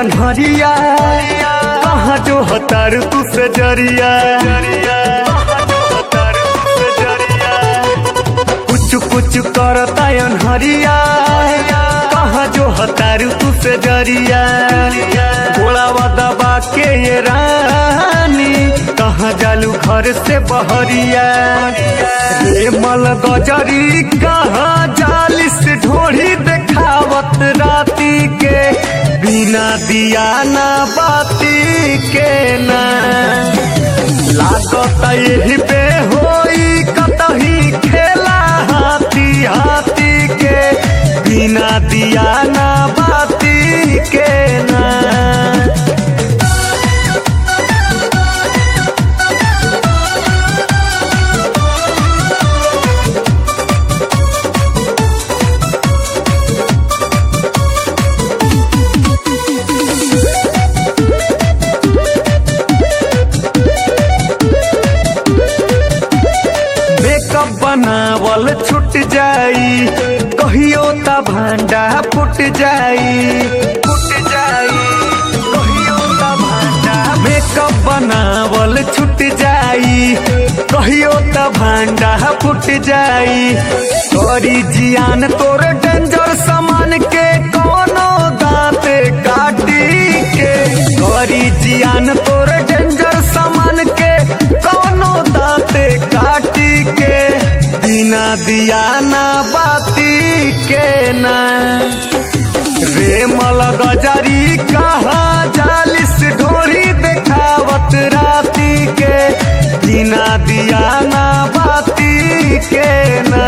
अनहरिया कहाँ जो हतार तू से जरिया कुछ कुछ करता अनहरिया कहाँ जो हतार तू से जरिया गोलावा दबा के ये रानी कहाँ जालू घर से बहरिया रे मल गजरी कहाँ जालिस ढोढ़ी देखावत राती के बिना दिया ना बाती के ना लागत यही पे होई कतही खेला हाथी हाथी के बिना दिया ना बाती के ना मेकअप बनावल छूट जाई कहियो ता भांडा फुट जाई फुट जाई कहियो ता भांडा मेकअप बनावल छूट जाई कहियो ता भांडा फुट जाई तोरी जियान तोर डेंजर सामान के कोनो दांत काटी के तोरी जियान तोर डेंजर सामान के कोनो दांत काटी के बिना दिया ना बाती के ना रे मल गजरी कहाँ जालिस ढोरी देखावत राती के बिना दिया ना बाती के ना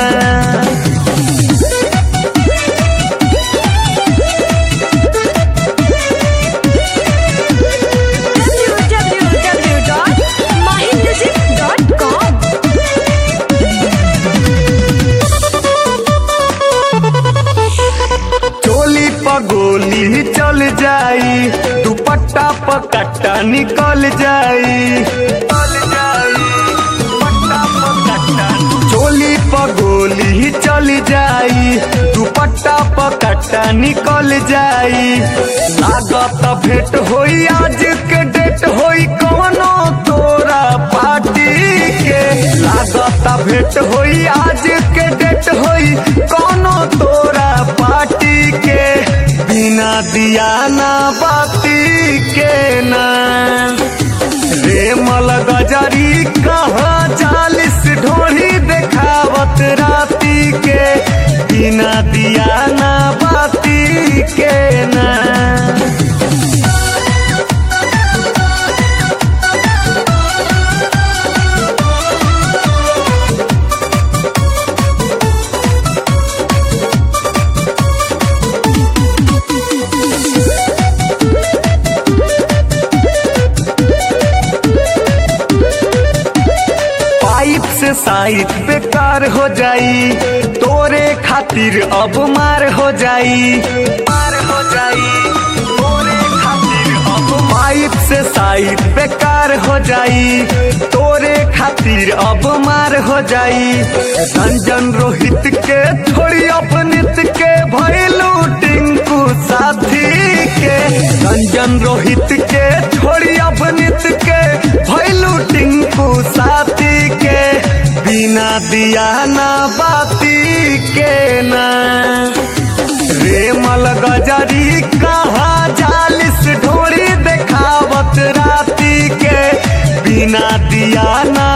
www.mahimusic.com चोली पगोली चल जाई दुपट्टा पकट्टा निकल जाई चोली पगोली चल जाई दुपट्टा पकट्टा निकल जाई लागत भेंट होई आज के डेट होई कौनो तोरा पार्टी के लागत भेंट होई आज के डेट होई कौनो तोरा पार्टी के बिना दिया ना बाती के ना रे मल गजरी कहाँ चालीस ढोढ़ी देखावत राती के बिना दिया ना बाती के ना पाइप से साइड बेकार हो जाई तोरे खातिर अब मार हो जाई मार हो जाई तोरे खातिर अब पाइप से साइड बेकार हो जाई तोरे खातिर अब मार हो जाई रंजन रोहित के थोड़ी अपनित के भैलू टिंकू साथी के रंजन रोहित के थोड़ी अपनित के भैलू टिंकू साथी के बिना दिया ना बाती के ना रे मल गजरी कहाँ जालिस ढोड़ी देखावत राती के बिना दिया ना